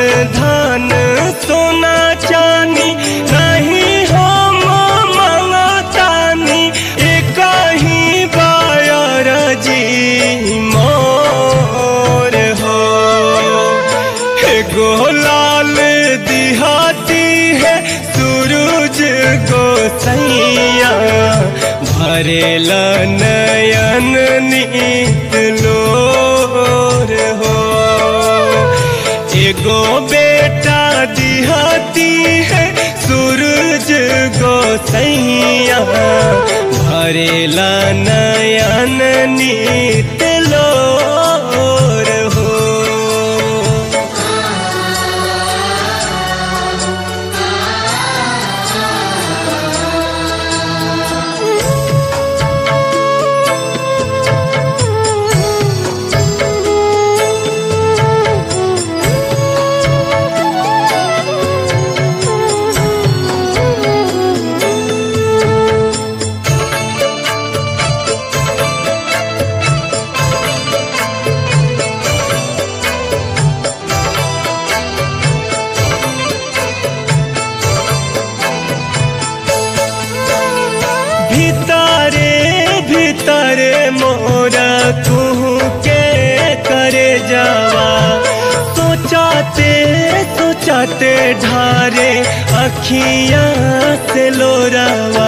धन सोना चानी नहीं हम मंगतानी एक ही बायर जी मोर हो एगो लाल दिहाती है सूरज गोसैया भरेल नयन नीत लोर हो एगो बेटा दिहाती है सूरज गोसैया भरेल नयन नीत लोर हो भीतरे भीतरे मोरा कहूँ के करे जावा सोचाते सोचाते ढारे अखियाँ से लोरावा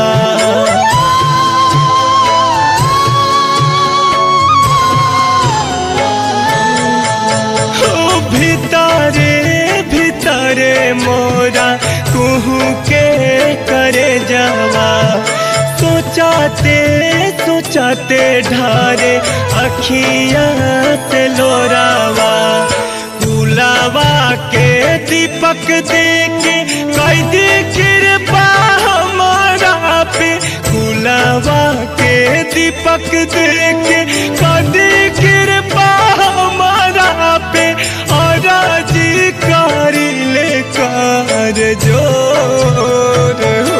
ओ भीतरे भीतरे मोरा कुहू के करे जावा सोचाते सोचाते ढारे अखियाँ से लोरावा गुलावा के दीपक देके कैदी कृपा हमारा पे गुलावा के दीपक देके कैदी कृपा हमारा पे और जी कारी ले कर जोर हो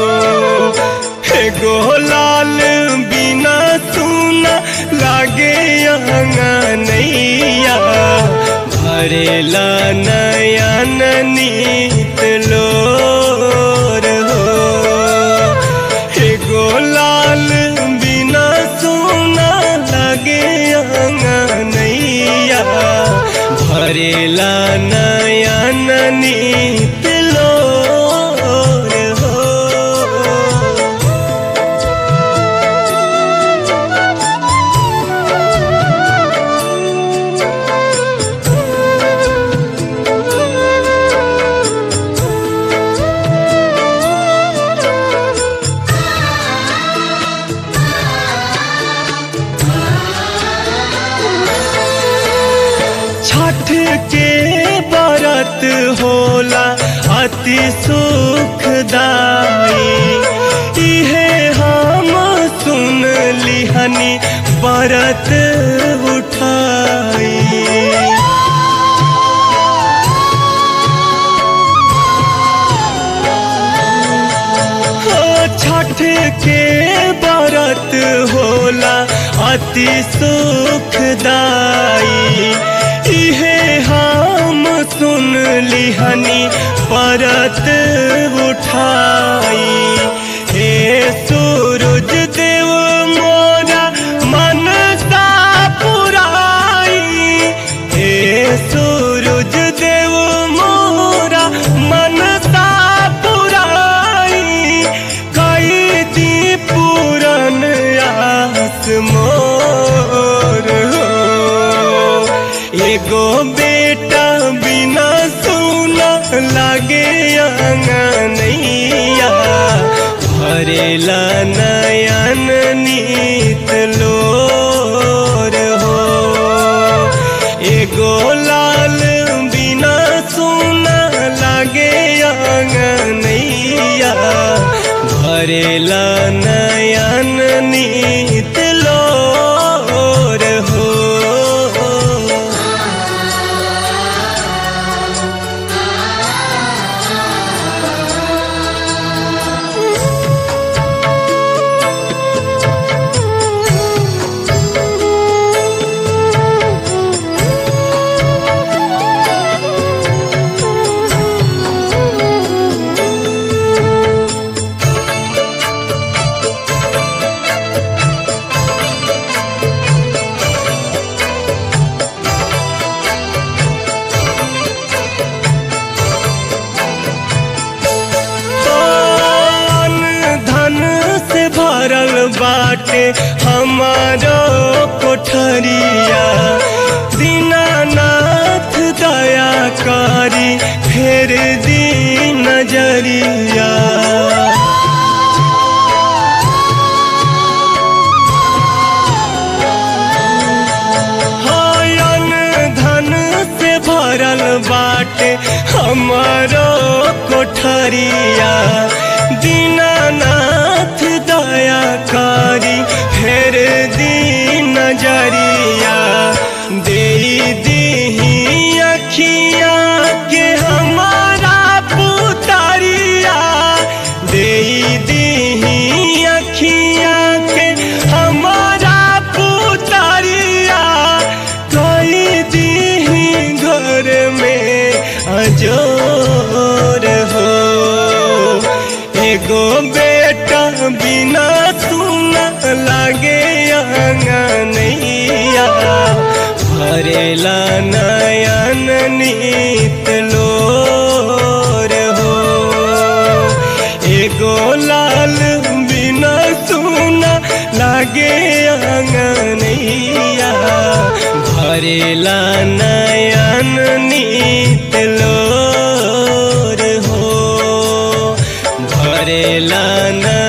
एगो लाल बिना सुना लागे अंगनैया भरेला नयन नीत लोर हो एगो लाल बिना सुना लागे अंगनैया भरेला नयन नीत लोर हो छठ के व्रत होला अति सुखदाई इहे हम सुन लिहनी व्रत उठाई हो छठ के व्रत होला अति सुखदाई इहे हम सुन लिहनी व्रत उठाई हे सूरज देव मोरा मन सा पुराई हे सूरज देव मोरा मन सा पुराई कई दी पूरन आस मोर हो एगो बेटा बिना सुना लागे अंगनैया भरेला नयन नीत लोर हो एगो लाल बिना सुना लागे अंगनैया भरेला नयन नीत लोर हो बाटे हमारो कोठरिया दीनानाथ दया करी फेर दी नजरिया हयन धन से भरल बाटे हमारो कोठरिया दीनानाथ दया करी फेर दी नजरिया दे दीही अखिया के हमारा पुतरिया दे दीही अखिया के हमारा पुतरिया कई दीही घर में अजोर हो एगो बेटा बिना सुना लागे अंगनैया भरेला नयन नीत लोर हो एगो लाल बिना सुना लागे अंगनैया भरेला नयन नीत लोर हो भरेला न